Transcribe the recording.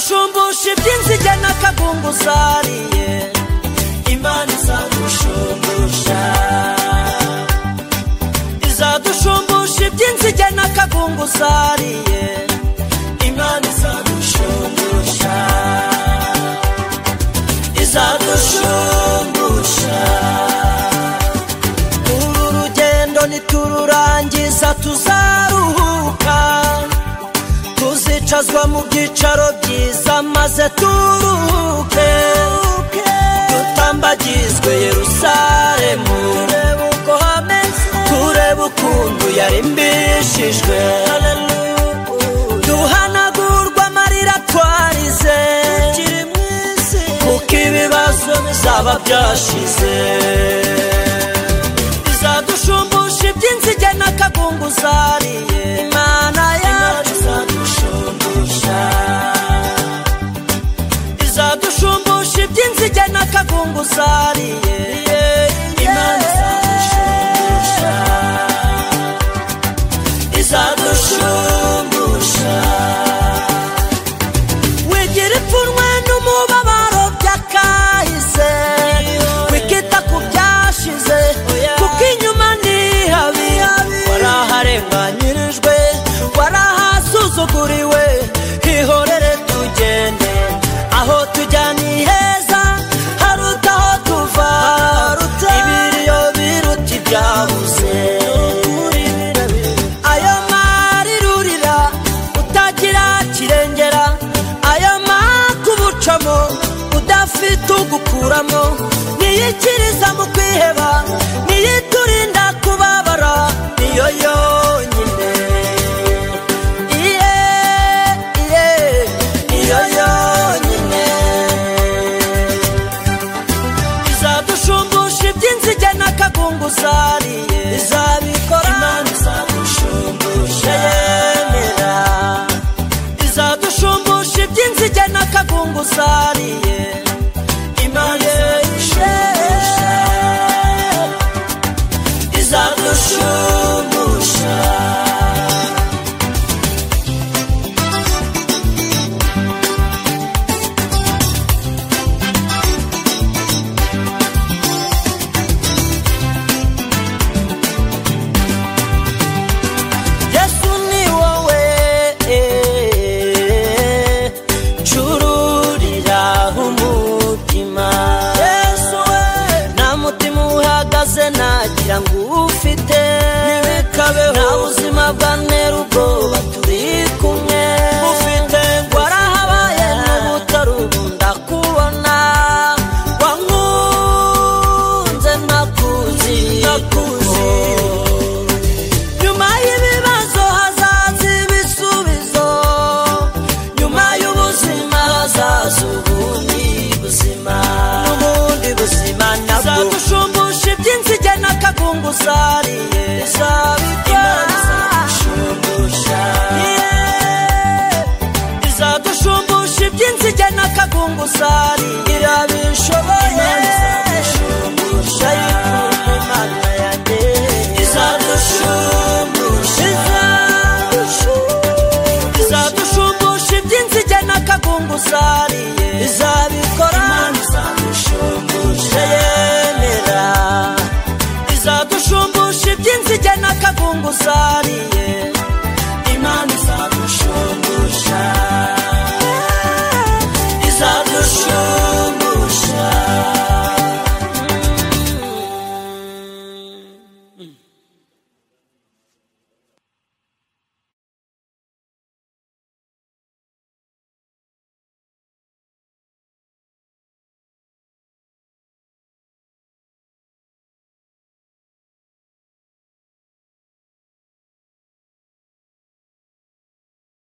Kurusha iby'inzige n'akabungu usariye Imana izadushungusha Izadushungusha iby'inzige n'akabungu usariye Imana izadushungusha Izadushungusha Uru rugendo nitururangiza tuzaruhuka tuzicazwa mu byicaro byiza maze turuhuke dutambagizwe yerusalemu turebe uko hameze turebe ukuntu yari mbishijwe duhanagurwa amarira twarize kuko ibibazo bizaba byashize izadushumbusha iby'inzige n'akagungu zariye imana yacu izadushumbusha izadushumbusha iby'inzige n'akagungu zariye imana izadushumbusha izadushumbusha wigira ipfunwe n'umubabaro by'akahise wikita ku byashize kuko inyuma ni habi waraharenganyirijwe warahasuzuguriwe ihorere tugende aho tujya ni heza haruta aho tuva ibiriyo biruta ibyabuze ayo marirurira utagira kirengera ayo makubucamo udafite ugukuramo niyikiriza mu kwiheba niyiturinda kubabara niyo yonyine iye iye niyo yonyine izadushumbusha iby'inzige n'akagungu zariye izabikora imana izadushumbusha yemera izadushumbusha iby'inzige n'akagungu zariye imana izadushumbusha izadushumbusha yesu ni wowe ncururira umutima yesu we nta mutima uhagaze nagira ngo uwufite ntibikabeho nta buzima bwa ntera ubwoba turi kumwe ufite warahabaye n'ubutari ubu ndakubona wankunze ntakuzi ntakuzi nyuma y'ibibazo hazaza ibisubizo nyuma y'ubuzima hazaza ubundi buzima n'ubundi buzima nabwo izadushumbusha iby'inzige n'akagungu zariye izabikora izadushumbusha izadushumbusha iby'inzige n'akagungu zariye irabishoboye izadushumbusha yikunde imana yanjye izadushumbusha izadushumbusha iby'inzige n'akagungu zariye izabikora izadushumbusha yemera izadushumbusha iby'inzige n'akagungu zariye